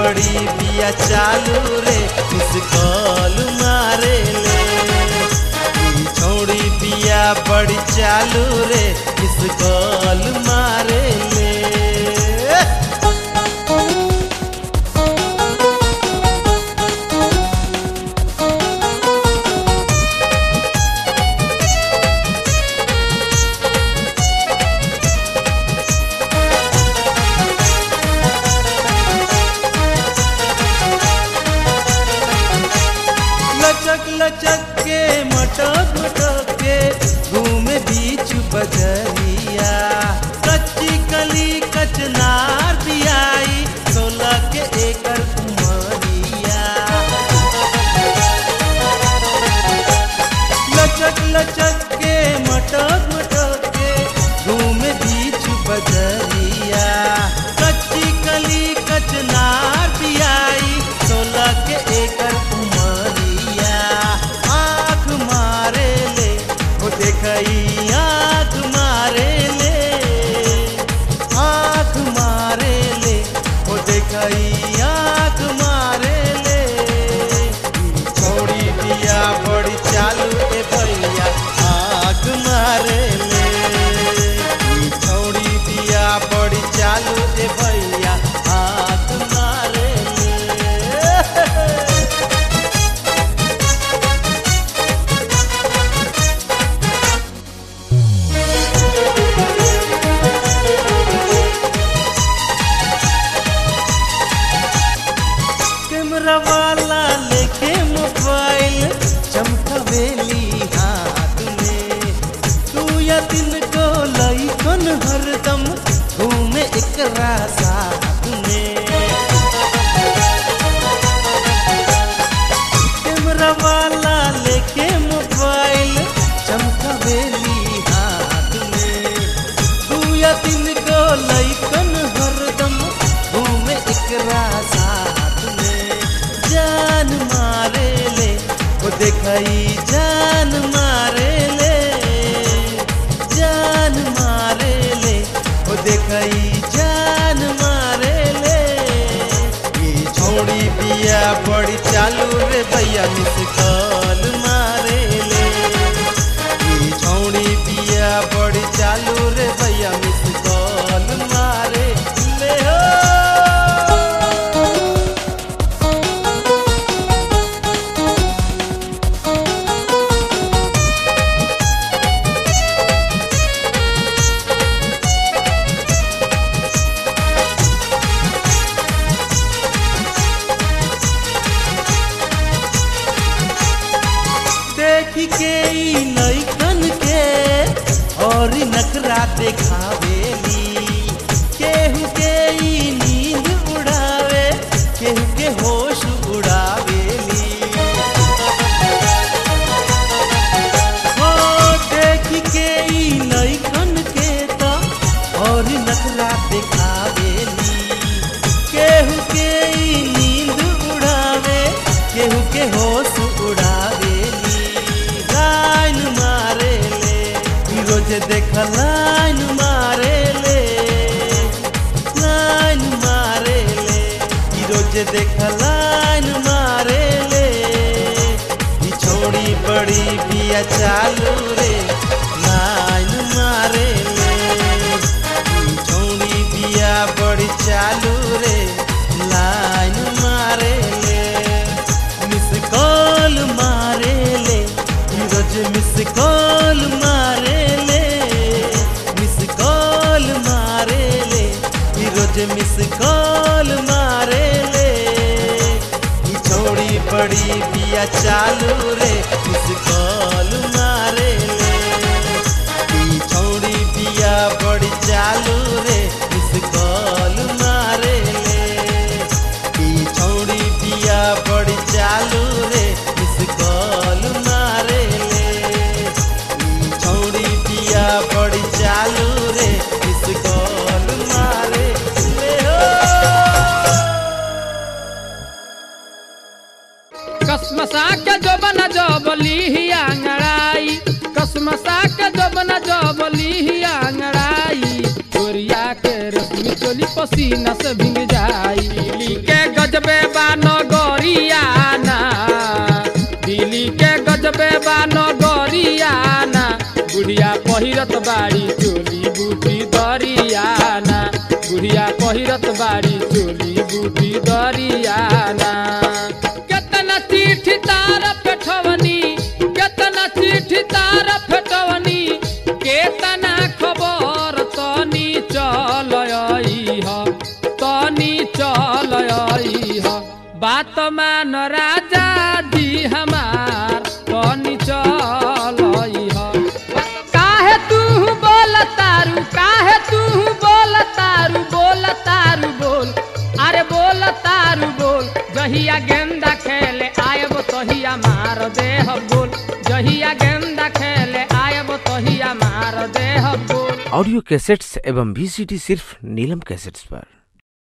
बड़ी बिया चालू रे मिस कॉल मारे ले ई छौड़ी बिया बड़ी चालू रे मिस कॉल मारे ले लचक लचक के मटक मटक के घूमे बीच बजरिया कच्ची कली कचनार दियाई सोलह के एकड़ कुमरिया लचक लचक के मटक मटक के घूमे बीच बजरिया कच्ची कली कचनार दियाई सोलह के एकड़ उमरिया आँख मारे ले वो देखई आँख मारे ले आँख मारे ले वो देखई आँख मारे ले छोड़ी दिया बड़ी चालू ए भैया आँख मारे ले ई छोड़ी दिया बड़ी चालू ए भैया आँख मारे ले कैमरा वाला लेके मोबाइल चमकवेली हाथ में तू या दिन को लई कन हरदम घूमे एकरा साथ में कैमरा वाला लेके मोबाइल चमकवेली हाथ में तू या दिन को लई कन हरदम घूमे एकरा साथ में जान मारे ले वो देखई जान मारे ले जान मारे ले वो देखई जान मारे ले ये छोड़ी बिया बड़ी चालू रे भैया मिस कॉल मारे ले ये छोड़ी बिया बड़ी चालू रे भैया मिस कॉल मारे ले हो देखी के ई नैकन के और नखरा देखावेली केहू के ई नींद उड़ावे केहू के होश उड़ावेली हो देखी के ई नैकन के तो और नखरा देखावेली केहू के ई नींद उड़ावे केहू के होश उड़ावेली लाइन मारे ले ई रोज देख लाइन मारे ले लाइन मारे ले ई रोज देख लाइन मारे ले ई छोड़ी बड़ी बिया चालू रे लाइन मारे ले ई छोड़ी बिया बड़ी चालू रे लाइन मारे ले मिस कॉल मारे ले ई रोज मिस कॉल मारे ले मिस कॉल मारे ले ई रोज मिस कॉल मारे ले ई छोड़ी बड़ी बिया चालू रे मिस कॉल मारे ले ई छोड़ी बिया बड़ी चालू रे मिस कॉल मारे ले ई छोड़ी बिया बड़ी चालू रे मिस कॉल मारे ले ई छोड़ी बिया बड़ी चालू रे मिस कॉल मारे ले हो कसमसा के जो बना जो बोली ही आंगड़ाई कसमसा के जो बना जो बोली ही आंगड़ाई चोरिया के रश्मि चोली पसीना से भींग जाई ली के गजब पहिरत बाड़ी चोली बूटी दरियाना बुढ़िया पहिरत बाड़ी चोली बूटी दरियाना केतना चिट्ठी तार पेठवनी केतना चिट्ठी तार फेटवनी केतना खबर तनी चल ह तनी चल ह बात मान राजा जी हमार तनी चल ह काहे तू बोल तारू काहे तू बोल तारू बोल तारू बोल अरे बोल तारू बोल जहिया गेंदा खेले आयब तहिया मार देह बोल जहिया गेंदा खेले आयब तहिया मार देह बोल ऑडियो कैसेट्स एवं वीसीडी सिर्फ नीलम कैसेट्स पर